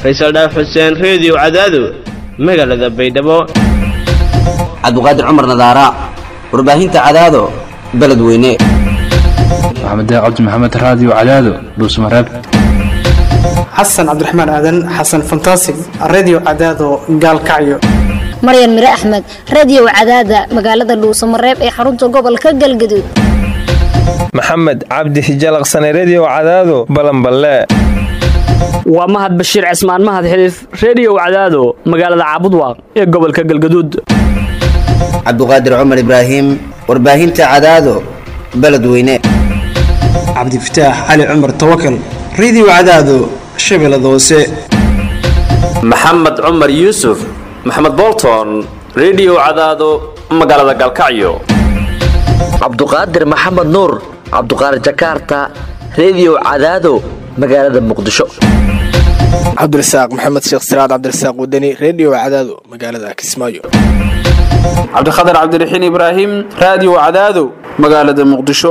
faysal dhaaf xuseen reediyo cadaado magaalada baydhabo cabdiqaadir cumar nadaara warbaahinta cadaado beledweyne maxamed cabdi maxamed raadiyo cadaado dhuusmareeb xasan cabdiraxmaan aadan xasan fantasig redio cadaado gaalkacyo maryan mire axmed radiyow cadaada magaalada dhuusamareeb ee xarunta gobolka galgaduud maxamed cabdi hijalaqsane rediyo cadaado balanballe waa mahad bashiir cismaan mahad xiliif reediyow cadaado magaalada caabudwaaq ee gobolka galgaduud cabdiqaadir cumar ibraahim warbaahinta cadaado beledweyne cabdifataax cali cumar tawakal redio cadaado shabeellada hoose maxamed cumar yuusuf maxamed bolton rediyo cadaado magaalada galkacyo cabduqaadir maxamed nuur cabduqaadir jakaarta rediyo cadaado magaalada muqdisho cabdirasaaq maxamed sheekh siraad cabdirasaaq wadani redio cadaado magaalada kismaayo cabdikhatar cabdiraxiin ibraahim raadiyo cadaado magaalada muqdisho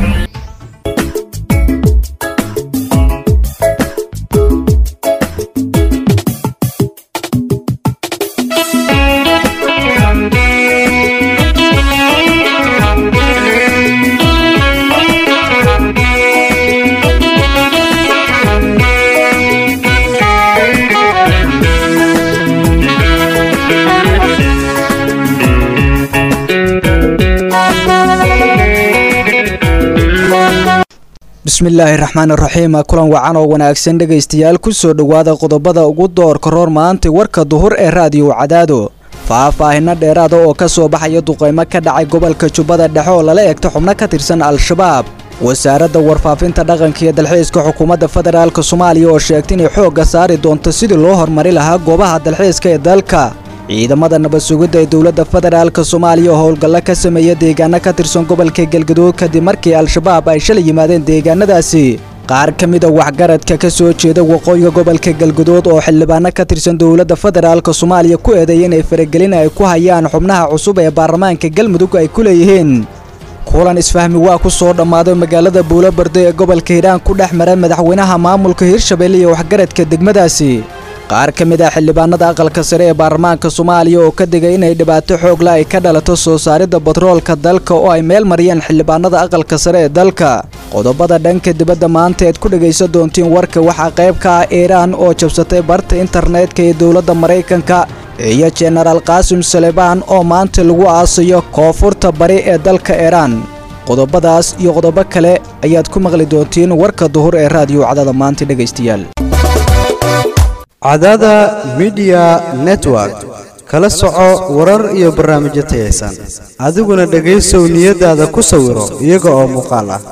bismillaahi raxmaan raxiim kulan wacan oo wanaagsan dhegaystayaal kusoo dhowaada qodobada ugu doorka roor maanta warka duhur ee raadiyo cadaado faah-faahino dheeraada oo ka soo baxaya duqaymo ka dhacay gobolka jubbada dhexe oo lala eegto xubno ka tirsan al-shabaab wasaaradda warfaafinta dhaqanka iyo dalxiiska xukuumadda federaalk soomaaliya oo sheegtay inay xoogga saari doonto sidii loo horumari lahaa goobaha dalxiiska ee dalka ciidamada nabad sugidda ee dowladda federaalk soomaaliya oo howlgallo ka sameeya deegaano ka tirsan gobolka galgaduud kadib markii al-shabaab ay shalay yimaadeen deegaanadaasi qaar ka mida waxgaradka ka soo jeeda waqooyiga gobolka galgaduud oo xildhibaano ka tirsan dowladda federaalk soomaaliya ku eedeeyay inay faragelin ay ku hayaan xubnaha cusub ee baarlamaanka galmudug ay ku leeyihiin kulan isfahmi waa ku soo dhammaaday magaalada buulobardo ee gobolka hiiraan ku dhex mara madaxweynaha maamulka hirshabelle iyo waxgaradka degmadaasi qaar ka mid ah xildhibaanada aqalka sare ee baarlamaanka soomaaliya oo ka digay inay dhibaato xoogla ay ka dhalato soo saaridda batroolka dalka oo ay meel mariyeen xildhibaanada aqalka sare ee dalka qodobada dhanka dibadda maanta eed ku dhegaysan doontiin warka waxaa qayb ka ah iiraan oo jabsatay barta internetka ee dowladda maraykanka iyo jenaraal qaasim salebaan oo maanta lagu aasayo koonfurta bari ee dalka iiraan qodobadaas iyo qodobo kale ayaad ku maqli doontiin warka duhur ee raadiyo cadada maanta dhegaystayaal cadada midiya network kala soco warar iyo barnaamijyo tayaysan adiguna dhegaysow niyadaada ku sawiro iyaga oo muuqaal ah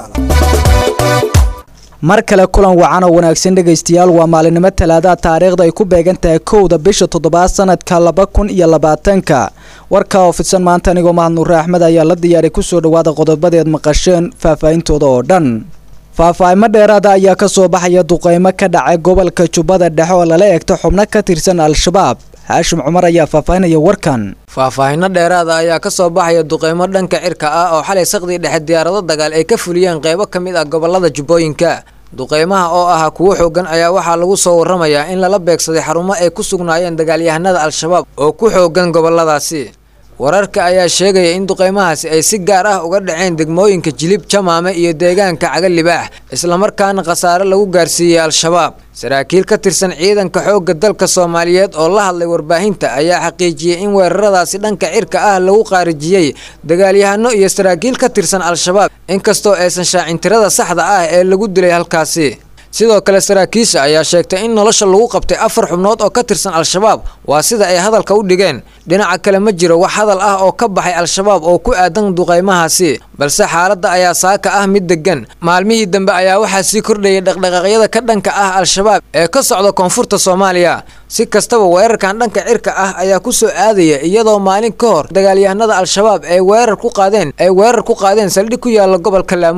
mar kale kulan wacan oo wanaagsan dhegaystayaal waa maalinimo talaada taariikhda ay ku beegan tahay kowda bisha toddobaad sanadka laba kun iyo labaatanka warka oo fidsan maanta anigoo mahad nuure axmed ayaa la diyaaray kusoo dhowaada qodobadeed maqasheen faahfaahintooda oo dhan faahfaahimo dheeraada ayaa ka soo baxaya duqaymo ka dhacay gobolka jubbada dhexe oo lala eegto xubno ka tirsan al-shabaab haashim cumar ayaa faahfaahinaya warkan faahfaahino dheeraada ayaa ka soo baxaya duqaymo dhanka cirka ah oo xalay saqdii dhexe diyaarado dagaal ay ka fuliyeen qeybo ka mid ah gobolada jubbooyinka duqaymaha oo ahaa kuwo xoogan ayaa waxaa lagu soo warramayaa in lala beegsaday xarumo ay ku sugnaayeen dagaalyahanada al-shabaab oo ku xoogan goboladaasi wararka ayaa sheegaya in duqaymahaasi ay si gaar ah uga dhaceen degmooyinka jilib jamaame iyo deegaanka cagalibaax islamarkaana khasaare lagu gaarsiiyey al-shabaab saraakiil ka tirsan ciidanka xoogga dalka soomaaliyeed oo la hadlay warbaahinta ayaa xaqiijiyey in weeraradaasi dhanka cirka ah lagu qaarijiyey dagaalyahano iyo saraakiil ka tirsan al-shabaab inkastoo aysan shaacin tirada saxda ah ee lagu dilay halkaasi sidoo kale saraakiisha ayaa sheegtay in nolosha lagu qabtay afar xubnood oo ka tirsan al-shabaab waa sida ay hadalka u dhigeen dhinaca kale ma jiro wax hadal ah oo ka baxay al-shabaab oo ku aadan duqaymahaasi balse xaaladda ayaa saaka ah mid degan maalmihii dambe ayaa waxaa sii kordhayay dhaqdhaqaaqyada ka dhanka ah al-shabaab ee ka socda koonfurta soomaaliya si kastaba weerarkan dhanka cirka ah ayaa ku soo aadaya iyadoo maalin ka hor dagaalyahanada al-shabaab ay weerar ku qaadeen ay weerar ku qaadeen saldhig ku yaala gobolka laamuu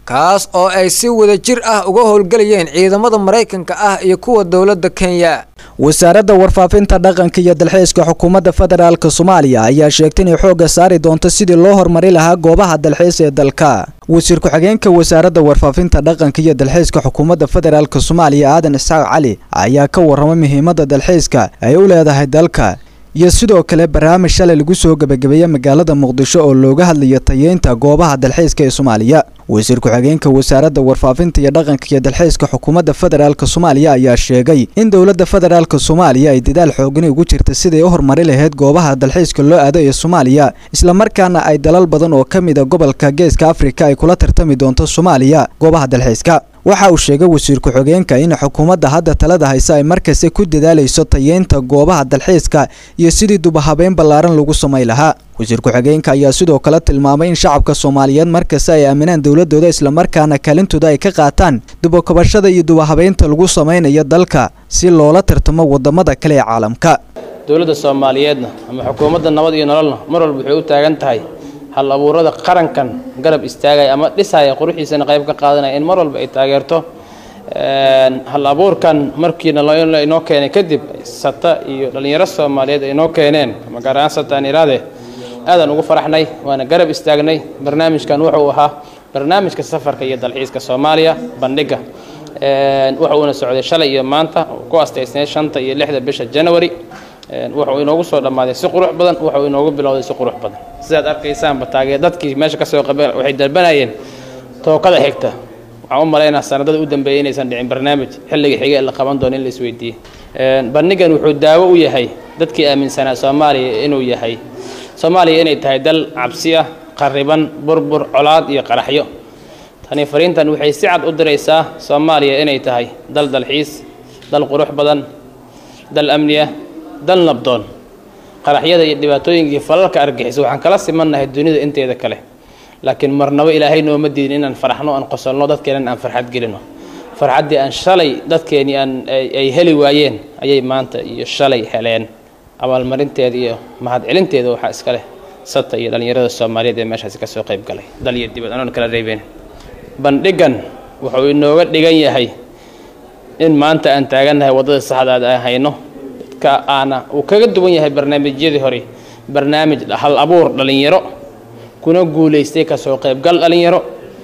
kaas oo ay si wada jir ah uga howlgelayeen ciidamada maraykanka ah iyo kuwa dowladda kenya wasaaradda warfaafinta dhaqanka iyo dalxiiska xukuumadda federaalk soomaaliya ayaa sheegtay inay xoogga saari doonto sidii loo horumari lahaa goobaha dalxiis ee dalka wasiir ku-xigeenka wasaaradda warfaafinta dhaqanka iyo dalxiiska xukuumadda federaalk soomaaliya aadan isxaaq cali ayaa ka warramay muhiimadda dalxiiska ay u leedahay dalka iyo sidoo kale barnaamij shalay lagu soo gebagabeeyey magaalada muqdisho oo looga hadlayo tayeynta goobaha dalxiiska ee soomaaliya wasiir ku-xigeenka wasaaradda warfaafinta iyo dhaqanka iyo dalxiiska xukuumadda federaalk soomaaliya ayaa sheegay in dowladda federaalk soomaaliya ay dadaal xoogani ugu jirta siday u horumari lahayd goobaha dalxiiska loo aado ee soomaaliya islamarkaana ay dalal badan oo ka mid a gobolka geeska afrika ay kula tartami doonto soomaaliya goobaha dalxiiska waxa uu sheegay wasiir ku-xigeenka in xukuumadda hadda talada haysa ay markasta ku dadaalayso tayeynta goobaha dalxiiska iyo sidii dubahabeyn ballaaran lagu samay lahaa wasiir ku-xigeenka ayaa sidoo kale tilmaamay in shacabka soomaaliyeed markasta ay aaminaan dowladooda islamarkaana kaalintooda ay ka qaataan dubakobashada iyo dubahabeynta lagu samaynayo dalka si loola tartamo wadamada kale ee caalamka dowladda soomaaliyeedna ama xukuumadda nabad iyo nololna mar walba waxay u taagan tahay hal abuurada qarankan garab istaagaya ama dhisaya quruxiisana qayb ka qaadanaya in mar walba ay taageerto hal abuurkan markiina inoo keenay kadib sata iyo dhallinyaro soomaaliyeed ay inoo keeneen ama gaar ahaan sata aan iraade aadaan ugu faraxnay waana garab istaagnay barnaamijkan wuxuu ahaa barnaamijka safarka iyo dalxiiska soomaaliya bandhiga waxa uuna socday shalay iyo maanta ku astaysnay shanta iyo lixda bisha january wuxuu inoogu soo dhammaaday si qurux badan wuxuu inoogu bilowday si qurux badan sidaad arkaysaanba taagee dadkii meesha kasoo qabeen waxay dalbanayeen tookada xigta waxaan u malaynaa sanadada u dambeeyay inaysan dhicin barnaamij xilliga xiga ee la qaban doono in la isweydiiyey bandhigan wuxuu daawo u yahay dadkii aaminsanaa soomaaliya inuu yahay soomaaliya inay tahay dal cabsi ah qariban burbur colaad iyo qaraxyo tani fariintan waxay si cad u diraysaa soomaaliya inay tahay dal dalxiis dal qurux badan dal amni ah dal nabdoon qaraxyada iyo dhibaatooyinkii falalka argixisa waxaan kala simannahay dunida inteeda kale laakiin marnabo ilaahay nooma diidin inaan faraxno aan qosolno dadkeenan aan farxad gelino farxaddii aan shalay dadkeenii aan ay heli waayeen ayay maanta iyo shalay heleen abaalmarinteeda iyo mahadcelinteeda waxaa iska leh sata iyo dhallinyarada soomaaliyeed ee meeshaasi kasoo qayb galay dal iyo dibad anoon kala reebeen bandhigan wuxuu inooga dhigan yahay in maanta aan taagannahay waddada saxdaad aan hayno dadka aana uu kaga duwan yahay barnaamijyadii hore barnaamij hal abuur dhallinyaro kuna guulaystay kasoo qaybgal dhallinyaro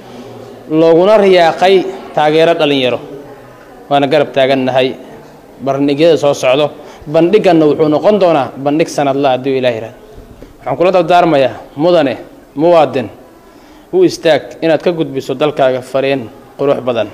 looguna riyaaqay taageero dhallinyaro waana garab taagannahay bandhigyada soo socdo bandhiganna wuxuu noqon doonaa bandhig sanadla hadduu ilaah yihahdo waxaan kula dardaarmayaa mudane muwaadin u istaag inaad ka gudbiso dalkaaga fariin qurux badan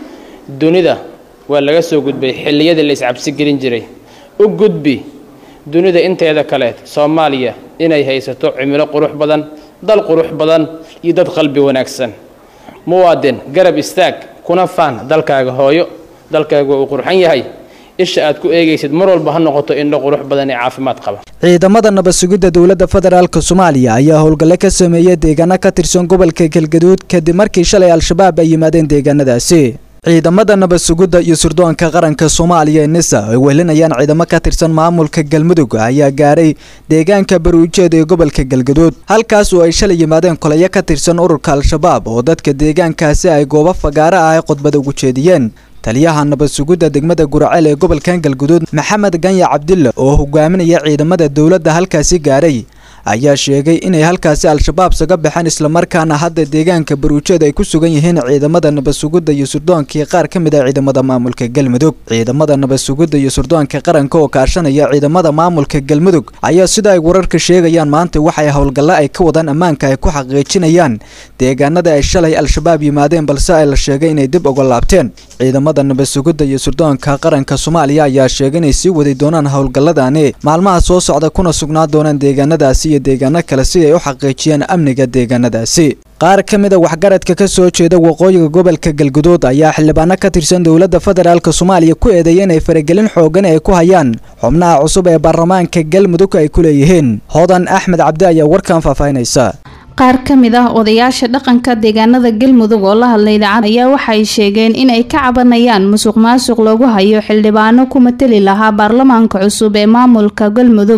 dunida waa laga soo gudbay xilliyadii la iscabsi gelin jiray u gudbi dunida inteeda kaleed soomaaliya inay haysato cimilo qurux badan dal qurux badan iyo dad qalbi wanaagsan muwaadin garab istaag kuna faan dalkaaga hooyo dalkaaga uu qurxan yahay isha aad ku eegaysid mar walba ha noqoto indho qurux badan ee caafimaad qaba ciidamada nabad sugidda dowladda federaalk soomaaliya ayaa howlgalle ka sameeyey deegaano ka tirsan gobolka galgaduud kadib markii shalay al-shabaab ay yimaadeen deegaanadaasi ciidamada nabad sugidda iyo surdoonka qaranka soomaaliya ee nisa ay wehelinayaan ciidamo ka tirsan maamulka galmudug ayaa gaaray deegaanka baruujeed ee gobolka galgaduud halkaas oo ay shalay yimaadeen kolayo ka tirsan ururka al-shabaab oo dadka deegaankaasi ay goobo fagaaro ah ay khudbada ugu jeediyeen taliyaha nabad sugidda degmada guraceel ee gobolkan galguduud maxamed ganya cabdille oo hogaaminaya ciidamada dowladda halkaasi gaaray ayaa sheegay inay halkaasi al-shabaab saga baxeen islamarkaana hadda deegaanka baruujeed ay ku sugan yihiin ciidamada nabad sugidda iyo surdoonkii qaar ka mid ah ciidamada maamulka galmudug ciidamada nabad sugidda iyo surdoonka qaranka oo kaashanaya ciidamada maamulka galmudug ayaa sida ay wararka sheegayaan maanta waxay howlgalle ay ka wadaan ammaanka ay ku xaqiijinayaan deegaanada ay shalay al-shabaab yimaadeen balse ay la sheegay inay dib uga laabteen ciidamada nabad sugidda iyo surdoonka qaranka soomaaliya ayaa sheegay inay sii wadi doonaan howlgalladani maalmaha soo socda kuna sugnaa doonaan deegaanadaasi iyo deegaano kale si ay u xaqiijiyaan amniga deegaanadaasi qaar ka mid a waxgaradka ka soo jeeda waqooyiga gobolka galguduud ayaa xildhibaano ka tirsan dowladda federaalk soomaaliya ku eedeeyay inay faragelin xoogan ay ku hayaan xubnaha cusub ee baarlamaanka galmudug ay ku leeyihiin hodan axmed cabdi ayaa warkan faahfaahinaysa qaar ka mid ah odayaasha dhaqanka deegaanada galmudug oo la hadlay idaacad ayaa waxay sheegeen inay ka cabanayaan musuq maasuq loogu hayo xildhibaano ku matali lahaa baarlamaanka cusub ee maamulka galmudug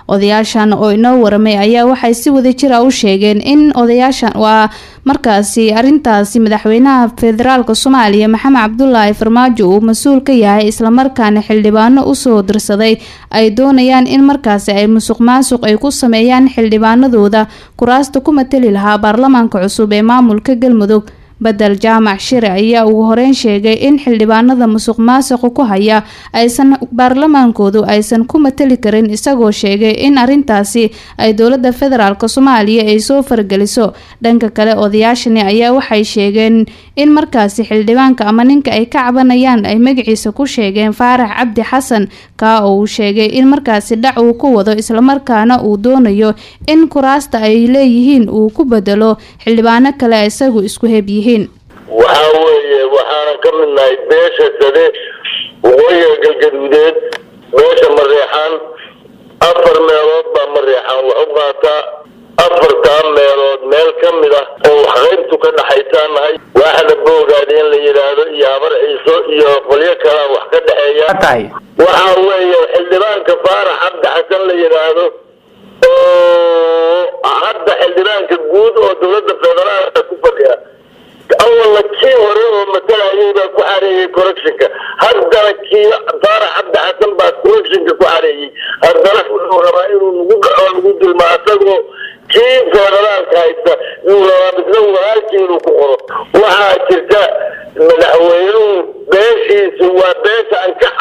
odayaashan oo inoo waramay ayaa waxay si wadajir ah u sheegeen in odayaashan waa markaasi arintaasi madaxweynaha federaalk soomaaliya maxamed cabdulaahi farmaajo uu mas-uul ka yahay islamarkaana xildhibaano usoo dirsaday ay doonayaan in markaasi ay musuq maasuq ay ku sameeyaan xildhibaanadooda kuraasta ku matali lahaa baarlamaanka cusub ee maamulka galmudug bedel jaamac shire ayaa ugu horeyn sheegay in xildhibaanada musuq maasuqa ku haya aysan baarlamaankoodu aysan ku matali karin isagoo sheegay in arintaasi ay dowlada federaalk soomaaliya ay soo fargeliso dhanka kale odayaashani ayaa waxay sheegeen in markaasi xildhibaanka ama ninka ay ka cabanayaan ay magaciisa ku sheegeen faarax cabdi xasan kaa oo uu sheegay in markaasi dhac uu ku wado islamarkaana uu doonayo in kuraasta ay leeyihiin uu ku bedelo xildhibaano kale isagu isku heb yihiin waxaa weeye waxaanan ka midnahay beesha sade waqooyiga galgaduudeed beesha mareexaan afar meelood baa mareexaan wax u qaataa afartaa meelood meel ka mid ah oo waxqaybtu ka dhaxaysaa nahay waaxda boogaada in la yidhaahdo iyo habar ciiso iyo qolyo kalea wax ka dhexeeya waxaa weeye xildhibaanka faarax cabdi xasan la yidhaahdo oo hadda xildhibaanka guud oo dowladda federaalka ku fadhiya awalna kii hore oo matalayay baa ku xareeyey correctionka haddana kii faarax cabdi xasan baa correctionka ku xareeyey haddana wuxuu rabaa inuu nagu dhaco nagu dulma asagoo kii federaalka haysta yuu rabaa misna walaalkii inuu ku qoro waxaa jirta madaxweynuhu beeshiisu waa beesha aan ka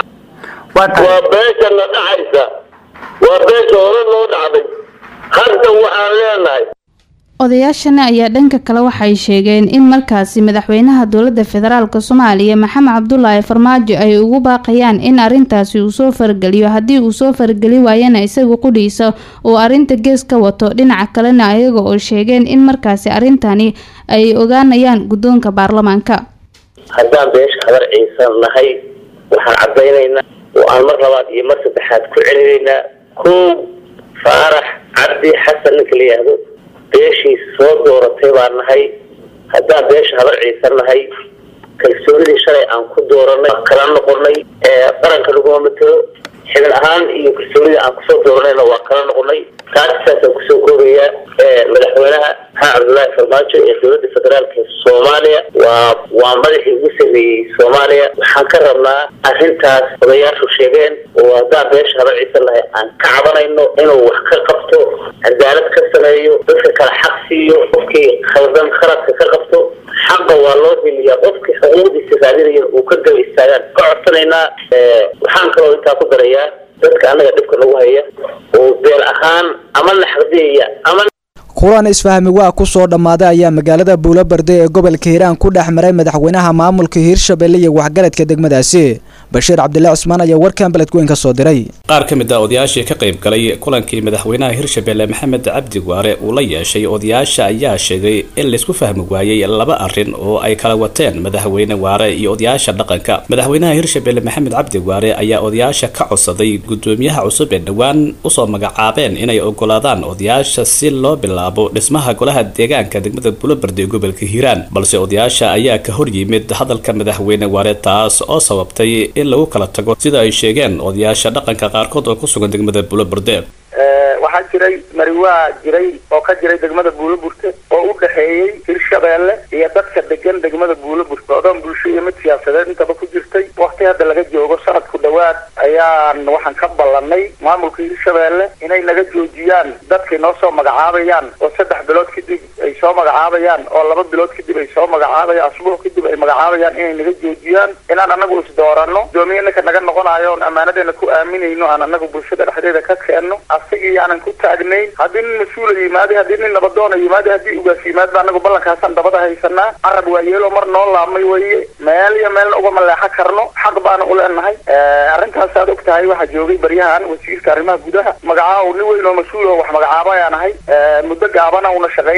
waa beesha na dhacaysa waa beesha hore noo dhacday hadda waxaan leenahay odayaashani ayaa dhanka kale waxay sheegeen in markaasi madaxweynaha dowlada federaalk soomaaliya maxamed cabdulaahi farmaajo ay ugu baaqayaan in arintaasi uu soo fargeliyo haddii uu soo fargeli waayana isaga qudhiisa uu arinta gees ka wato dhinaca kalena ayaga oo sheegeen in markaasi arintani ay ogaanayaan guddoonka baarlamaanka haddaan beesha habar ciisan nahay waxaan caddaynaynaa oo aan mar labaad iyo mar saddexaad ku celinaynaa kow faarax cabdi xasan ninka la yihahdo beeshiisa soo dooratay baan nahay haddaan beesha habar ciisan nahay kalsoonidii shalay aan ku dooranay kala noqonay qaranka laguma matelo xibin ahaan iyo kalsoonidii aan kusoo dooranayna waa kala noqonay taas saasaan kusoo koobayaa madaxweynaha maxamed cabdullaahi farmaajo ee dowladda federaalka soomaaliya waa waa madaxii ugu sameeyey soomaaliya waxaan ka rabnaa arrintaas odayaashu sheegeen oo haddaan beesha habar ciisan nahay aan ka cabanayno inuu wax ka qabto cadaalad ka sameeyo dadka kale xaq siiyo qofkii khaldan khaladka ka qabto xaqa waa loo heliyaa qofkii xuquuqdiisa raadinaya uu ka gaba istaagaan ka codsanaynaa waxaan kaloo intaa ku darayaa dadka annaga dhibka nagu haya oo beel ahaan ama naxdiyaya ama kulan isfahmi waa ku soo dhammaaday ayaa magaalada buulobarde ee gobolka hiiraan ku dhex maray madaxweynaha maamulka hiirshabelle iyo waxgaradka degmadaasi bashiir cabdilaahi cusmaan ayaa warkan beledweyn ka soo diray qaar ka mid a odayaashii ka qayb galay kulankii madaxweynaha hirshabelle maxamed cabdi waare uu la yeeshay odayaasha ayaa sheegay in laysku fahmi waayey laba arrin oo ay kala wateen madaxweyne waare iyo odayaasha dhaqanka madaxweynaha hirshabelle maxamed cabdi waare ayaa odayaasha ka codsaday gudoomiyaha cusub ee dhowaan usoo magacaabeen inay ogolaadaan odayaasha si loo bilaabo dhismaha golaha deegaanka degmada bulobardi ee gobolka hiiraan balse odayaasha ayaa ka hor yimid hadalka madaxweyne waare taas oo sababtay in lagu kala tago sida ay sheegeen odayaasha dhaqanka qaarkood oo ku sugan degmada bulobarde waxaa jiray mariwaa jiray oo ka jiray degmada buuloburte oo u dhexeeyey hirshabeelle iyo dadka degan degmada buuloburte odoon bulsho iyo mid siyaasadeed intaba ku jirtay wakti hadda laga joogo sanadku dhowaad ayaan waxaan ka ballanay maamulka hirshabeelle inay naga joojiyaan dadkay noo soo magacaabayaan oo saddex bilood kadib ay soo magacaabayaan oo laba bilood kadib ay soo magacaabayaan asbuuc kadib ay magacaabayaan inay naga joojiyaan inaan anagu isdooranno gudoomiye ninka naga noqonayo oon ammaanadeena ku aaminayno aan anagu bulshada dhexdeeda ka keenno asagii aanan ku taagnayn haddii nin mas-uula yimaada haddii nin nabadoona yimaada haddii ugaas yimaadba anagu ballankaasaan dabada haysanaa carab waa yeelo mar noo laabmay weye meel iyo meelna uga maleexo karno xaq baana u leenahay arrintaas aad og tahay waxaa joogay baryahan wasiirka arrimaha gudaha magacaa nin weyn oo mas-uul oo wax magacaaba ayaan ahay muddo gaabana una shaqaynay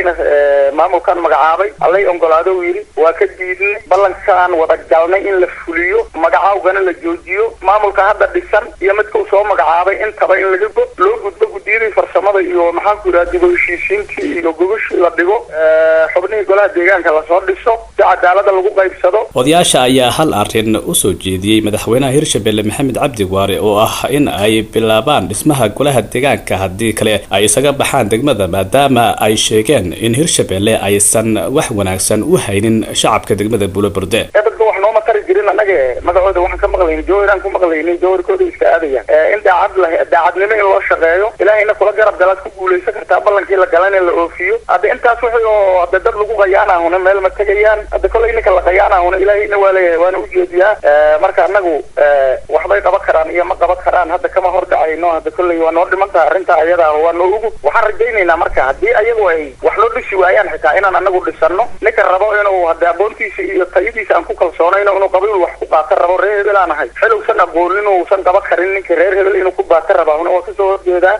ilaahayna maamulkan magacaabay allay ongolaado uu yidhi waa ka diidnay ballankaan wada galnay in la fuliyo magacaawgana la joojiyo maamulka hadda dhisan iyo midka uu soo magacaabay intaba in laga go loo gudbo guddiyadii farsamada iyo maxaanku yidhaha dib u heshiisiintii iyo gogashii la dhigo xubnihii golaha deegaanka lasoo dhiso si cadaalada lagu qaybsado odayaasha ayaa hal arrin u soo jeediyey madaxweynaha hirshabelle maxamed cabdi waare oo ah in ay bilaabaan dhismaha golaha deegaanka haddii kale ay isaga baxaan degmada maadaama ay sheegeen in hirshabelle aysan wax wanaagsan u haynin shacabka degmada buloburde dadka wax nooma tari jirin annaga magacooda waxaan ka maqlaynay jawharaan ku maqlaynay jawharkooda iska aadayaan in daacad la daacadnimo in loo shaqeeyo ilaahayna kula garab galaad ku guulaysan kartaa ballankii la galan in la oofiyo hadda intaas wixii oo hadda dad lagu qayaanahuna meel ma tegayaan hadda kollay ninka la qayaanahuna ilaahayna waa leeyahay waana ujeediyaa marka annagu waxbay qaban karaan iyo ma qaban karaan hadda kama hordhacayno hadda kollay waa noo dhiman taha arrinta ayada ah waa noo ugu waxaan rajaynaynaa marka haddii ayagu ay wax loo dhisi waayaan xitaa inaan annagu dhisano ninka rabo inuu hadda aqoontiisa iyo tayadiisa aan ku kalsoonayno inuu qabiil wax ku qaato rabo reer hebel aan ahay xil uusan aqoonin uusan qaban karin ninka reer hebel inuu ku baato rabahuna waa kasoo horjeedaa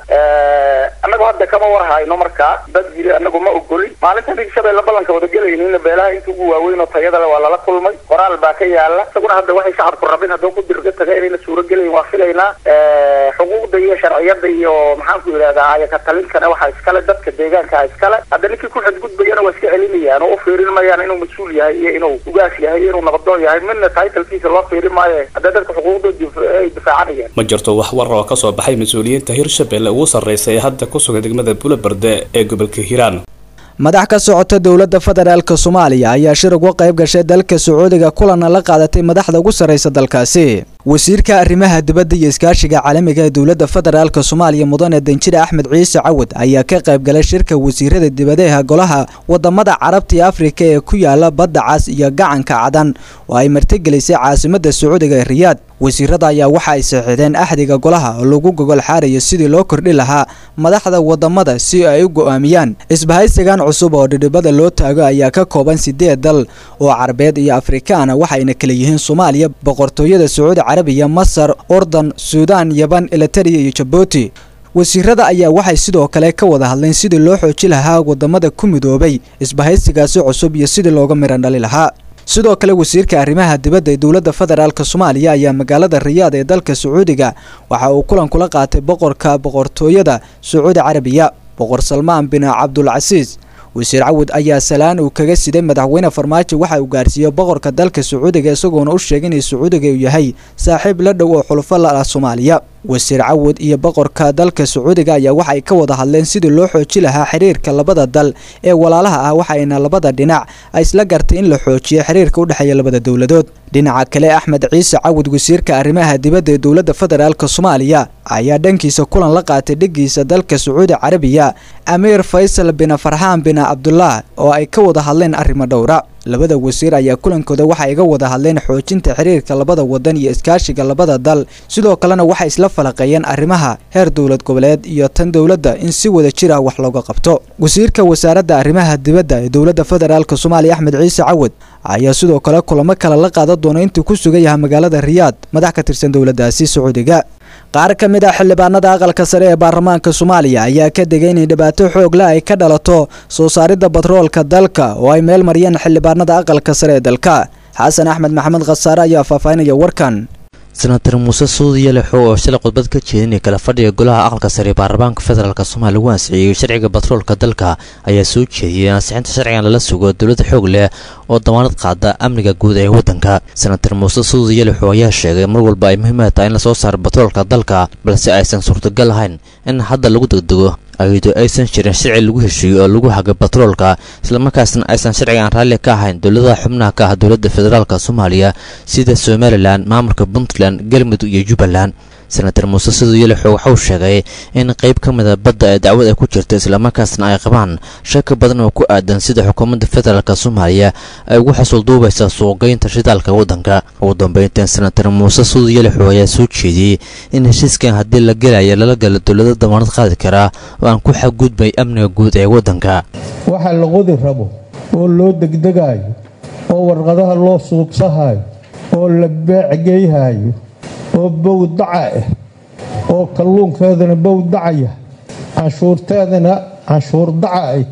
annagu hadda kama warhayno markaa dad yiri annagu ma ogolin maalintan hirshabelle ballanka wada gelaynin beelaha inta ugu waaweyn oo tayada le waa lala kulmay qoraal baa ka yaala isaguna hadda waxay shacabku rabin hadduu ku dirga taga inayna suuro gelayn waa filaynaa xuquuqda iyo sharciyada iyo maxaanku yidhahdaa ayaka talinkana waxaa iskale dadka deegaanka iskale hadda ninkii ku xadgudbayana waa iska celinayaan oo u fiirin mayaan inuu mas-uul yahay iyo inuu ugaas yahay iyo inuu nabadoon yahay midna taytalkiisa loo fiirin maayo hadda dadka xuquuqdooda ay difaacanayaan ma jirto wax war oo ka soo baxay mas-uuliyiinta hirshabelle ugu sarreysa ee hadda ku sugan degmada buloberde ee gobolka hiiraan madax ka socota dowladda federaalk soomaaliya ayaa shir uga qayb gashay dalka sacuudiga kulanna la qaadatay madaxda ugu sarreysa dalkaasi wasiirka arrimaha dibadda iyo iskaashiga caalamiga ee dowladda federaalk soomaaliya mudane danjire axmed ciise cawad ayaa ka qayb galay shirka wasiirada dibadeha golaha wadamada carabta iyo afrika ee ku yaala badda cas iyo gacanka cadan oo ay martigelisay caasimadda sacuudiga ee riyaad wasiirada ayaa waxa ay saxiixdeen axdiga golaha oo lagu gogol xaarayo sidii loo kordhi lahaa madaxda wadamada si ay u go'aamiyaan isbahaysigan cusub oo dhidhibada loo taago ayaa ka kooban sideed dal oo carabeed iyo afrikaana waxayna kala yihiin soomaaliya boqortooyada sacuudi carabiya masar ordan suudaan yaban elitariya iyo jabuuti wasiirada ayaa waxay sidoo kale ka wada hadleen sidii loo xooji lahaa wadamada ku midoobay isbahaysigaasi cusub iyo sidii looga miran dhali lahaa sidoo kale wasiirka arrimaha dibadda ee dowladda federaalk soomaaliya ayaa magaalada riyaad ee dalka sacuudiga waxa uu kulan kula qaatay boqorka boqortooyada sacuudi carabiya boqor salmaan bin cabdulcasiis wasiir cawud ayaa salaan uu kaga siday madaxweyne farmaajo waxa uu gaarsiiyey boqorka dalka sacuudiga isagoona u sheegay inay sacuudiga uu yahay saaxiib la dhow oo xulufo la ah soomaaliya wasiir cawud iyo boqorka dalka sacuudiga ayaa waxay ka wada hadleen sidii loo xooji lahaa xiriirka labada dal ee walaalaha ah waxayna labada dhinac ay isla gartay in la xoojiyo xiriirka u dhexeeya labada dowladood dhinaca kale axmed ciise cawud wasiirka arrimaha dibadda ee dowladda federaalk soomaaliya ayaa dhankiisa kulan la qaatay dhigiisa dalka sacuudi carabiya amiir faysal bin farxaan bin cabdullah oo ay ka wada hadleen arrimo dhowra labada wasiir ayaa kulankooda waxay iga wada hadleen xoojinta xiriirka labada wadan iyo iskaashiga labada dal sidoo kalena waxay isla falaqeeyeen arrimaha heer dowlad goboleed iyo tan dowladda in si wada jir ah wax looga qabto wasiirka wasaaradda arrimaha dibadda ee dowladda federaalk soomaaliya axmed ciise cawad ayaa sidoo kale kulamo kale la qaadan doona intuu ku sugan yahay magaalada riyaad madax ka tirsan dowladdaasi sacuudiga qaar ka mid ah xildhibaanada aqalka sare ee baarlamaanka soomaaliya ayaa ka degay inay dhibaato xoogla ay ka dhalato soo saaridda batroolka dalka oo ay meel mariyeen xildhibaanada aqalka sare ee dalka xasan axmed maxamed khasaare ayaa faahfaahinaya warkan senatar muuse suudiya lexo oo shalay khudbad ka jeedinay kala fadhiga golaha aqalka sare ee baarlamaanka federaalk soomaaliya lagu ansixiyey sharciga batroolka dalka ayaa soo jeediyey ansixinta sharcigan lala sugo dowladda xoog leh oo damaanad qaada amniga guud ee waddanka senatar muuse suudiya lexo ayaa sheegay mar walba ay muhiimad tahay in lasoo saaro batroolka dalka balse aysan suurtagal ahayn in hadda lagu degdego ayadoo aysan jirin sharci lagu heshiiyo oo lagu haga batroolka islamarkaasna aysan sharcigan raalli ka ahayn dowladaha xubnaha ka ah dowladda federaalk soomaaliya sida somalilan maamulka puntland galmudug iyo jubbaland senatar muuse sidoo yelixo waxauu sheegay in qayb ka mida badda ee dacwad ay ku jirta islamarkaasna ay qabaan shaka badan oo ku aadan sida xukuumadda federaalk soomaaliya ay ugu xasuulduubaysa suuqgeynta shidaalka waddanka ugu dambeyntan senatar muuse sidoo yelixo ayaa soo jeediyey in heshiiskan haddii la gelayo lala galo dowlado damaanad qaadi karaa oo aan ku xadgudbay amniga guud ee waddanka waxa la qodi rabo oo loo degdegayo oo warqadaha loo suubsahayo oo la beecgeyhayo oo bowdaca ah oo kalluunkeedana bowdacaya canshuurteedana canshuur daca ay tahay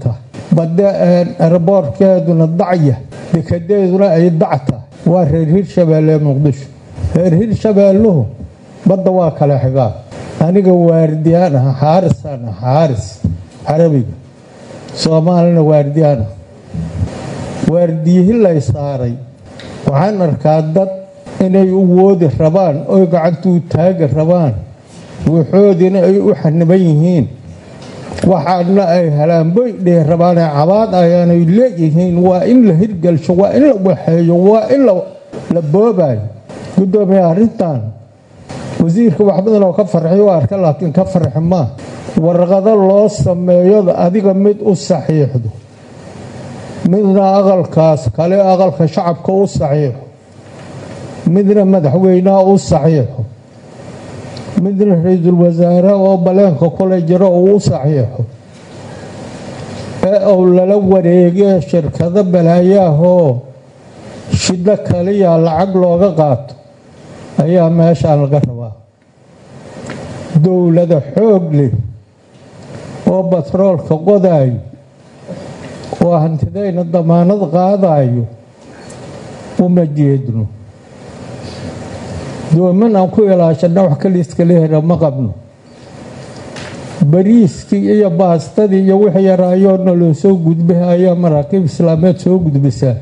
badda eraboorkeeduna dacya dekadeeduna ay dac tahay waa reer hirshabeelle muqdisho reer hirshabeelluhu badda waa kala xigaa aniga waardiyaan ah xaarisaan ah xaaris carabiga soomaalina waardiyaan ah waardiyihi lay saaray waxaan arkaa dad inay u woodi rabaan oy gacantuu taagi rabaan waxoodina ay u xaniban yihiin waxaana ay halaanboy dhihi rabaanee cabaad ayaanay leeyihiin waa in la hirgelsho waa in la waxeeyo waa in la boobayo gudoomiye arrintan wasiirka wax badan oo ka farxiy u arka laakiin ka farxi maa warqado loo sameeyo adiga mid u saxiixdo midna aqalkaas kale aqalka shacabka u saxiixo midna madaxweynaha u saxiixo midna ra-iisul wasaare oo baleenka kule jiro uu u saxiixo ee uu lala wareegee shirkado balaayaahoo shiddo kaliya lacag looga qaato ayaa meeshaan laga rabaa dowlada xoog leh oo batroolka qodaayo oo hantidayna damaanad qaadayo uma jeedno dooman aan ku ilaashana wax kaliiska lehera ma qabno bariiskii iyo baastadii iyo wix yaraayoona loo soo gudbay ayaa maraakiib islaameed soo gudbisaa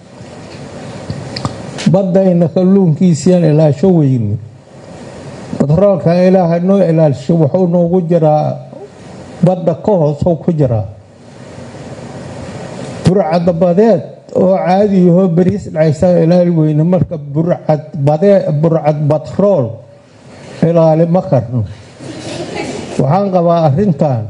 baddayna kalluunkiisiaan ilaasho weyne batroolka ilaaha noo ilaalisho wuxuu noogu jiraa badda ka hoosuu ku jiraa burcadbadeed oo caadiyahoo bariis dhacaysaa ilaali weyne marka burcad batrool ilaali ma karno waxaan qabaa arrintan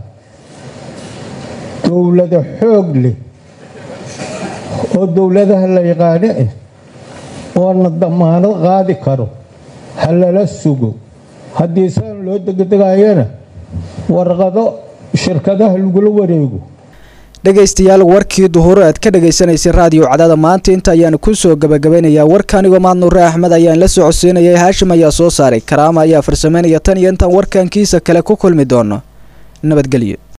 dowlada xoog leh oo dowladaha la yaqaano ah oona damaanad qaadi karo ha lala sugo haddii saan loo degdegayana warqado shirkadaha lagula wareego dhegaystayaal warkii duhur aad ka dhagaysanaysay raadiyo cadaada maanta inta ayaan ku soo gabagabeynayaa warkaanigoo mahad nuure axmed ayaan la soo codsiinayay haashim ayaa soo saaray karaama ayaa farsameynaya tan iyo intaan warkankiisa kale ku kulmi doono nabadgelyo